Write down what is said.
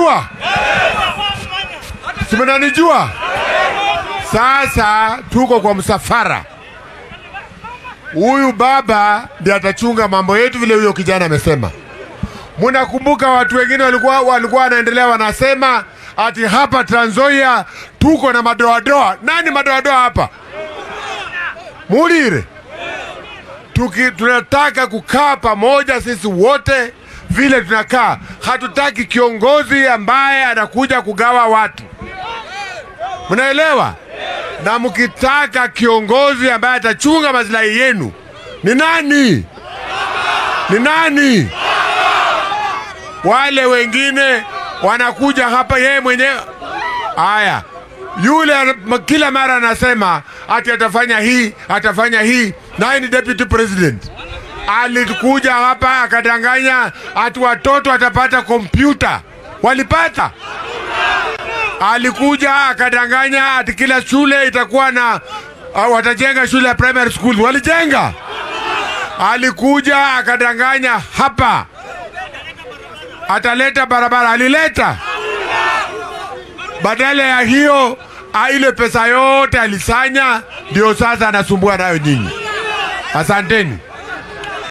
mnanijua? Si mnanijua? Sasa tuko kwa msafara. Huyu baba ndiye atachunga mambo yetu vile huyo kijana amesema. Mnakumbuka watu wengine walikuwa walikuwa wanaendelea wanasema ati hapa Trans Nzoia tuko na madoadoa. Nani madoadoa hapa? Mulire. Tuki, tunataka kukaa pamoja sisi wote vile tunakaa. Hatutaki kiongozi ambaye anakuja kugawa watu. Mnaelewa? Na mkitaka kiongozi ambaye atachunga maslahi yenu ni nani? Ni nani? Wale wengine wanakuja hapa yeye mwenyewe. Haya, yule ana- kila mara anasema ati atafanya hii atafanya hii, naye ni deputy president. Alikuja hapa akadanganya ati watoto watapata kompyuta, walipata? Alikuja akadanganya ati kila shule itakuwa na uh, watajenga shule ya primary school, walijenga? Alikuja akadanganya hapa ataleta barabara, alileta? Badala ya hiyo ah, ile pesa yote alisanya, ndio sasa anasumbua nayo nyinyi. Asanteni.